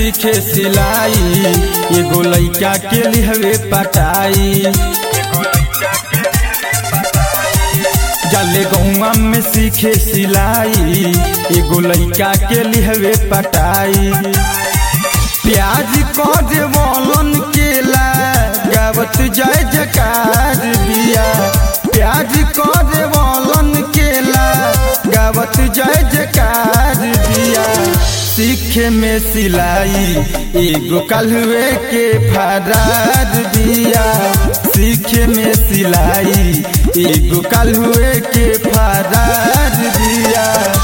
सीखे सिलाई एगो लइका के लिहवे पटाई जाले गौआ में सीखे सिलाई एगो लइका के लिहवे पटाई प्याज कद बोलन केला गावत जय जकार बिया प्याज कद बोलन केला गावत जय जकार बिया सीखे में सिलाई एगो कलवे के फरार बिया सीखे में सिलाई एगो कलवे के फरार बिया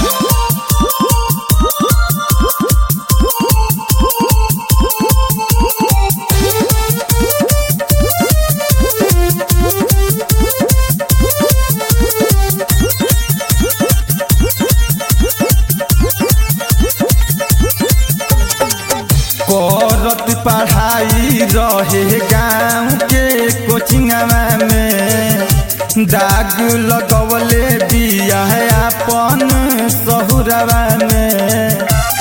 करत पढ़ाई रहे गाँव के कोचिंगवा में दाग लगवले बिया अपन सहुरवा में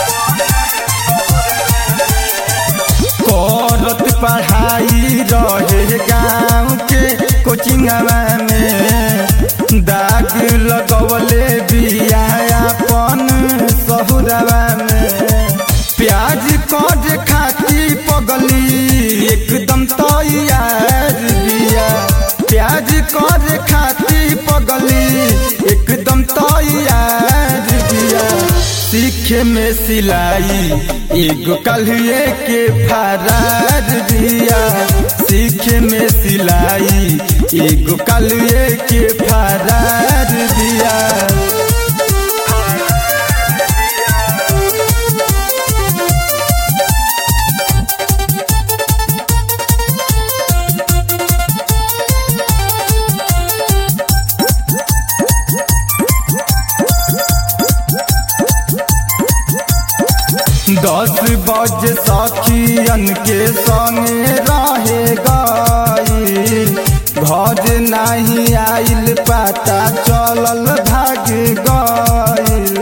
करत पढ़ाई रहे गाँव के कोचिंगवा में दाग लगवले बिया अपन सहुरवा में प्याज कद खाती पगली एकदम तैयार बिया प्याज कद खाती पगली एकदम तैयार बिया सीखे में सिलाई एगो कलिए के फरार बिया सीखे में सिलाई एगो कलिए के फरार बिया दस बज सखियन के संगे रहे गई घर नहीं आइल पता चलल भाग गईल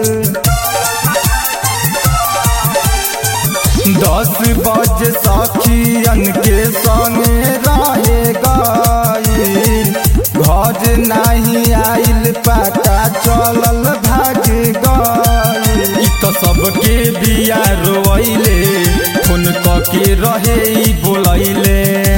दस बज सखियन के संगे रहे गई घर नहीं आइल पता चलल भाग गईल इ तो सबके बिया रोइले फोन क के रहे ई बोलैले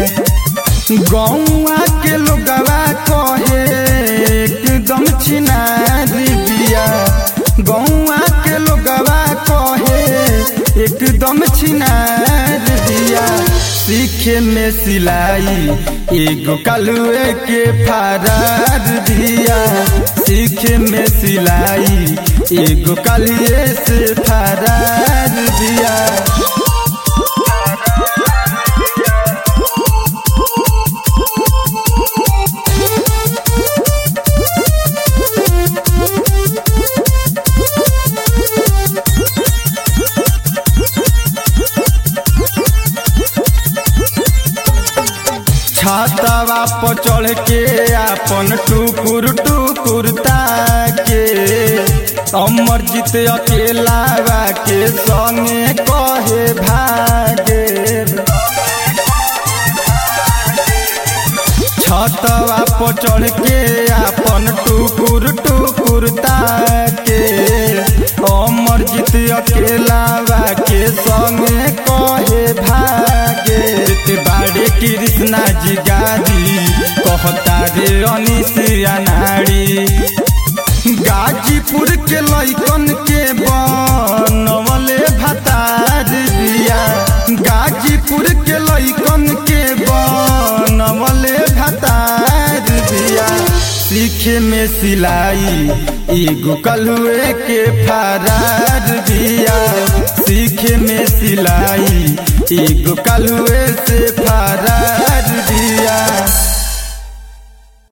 गौआ के लोगवा कहे एकदम छिनारी बिया गौआ के लोगवा कहे एकदम छिनार बिया सीखे में सिलाई एगो कलुए के फरार बिया सीखे में सिलाई एगो कलिए से फरार बिया छातावा पर चढ़ के आपन टुकुर टुकुर ताके अमर जीत अकेला के संगे कहे भागे छतवा पर चढ़ के आपन टुकुर टुकुर ताके अमर जीत अकेला के संगे कहे भागे ते बाड़े कृष्णा जी गाजी कहता रे अनिसिया नारी गाजीपुर के लैकन के बनवले भतार दिया गाजीपुर के लैकन के बनवले भतार दिया सीखे में सिलाई एगो कलुए के फरार दिया सीखे में सिलाई एगो कलुए से फरार दिया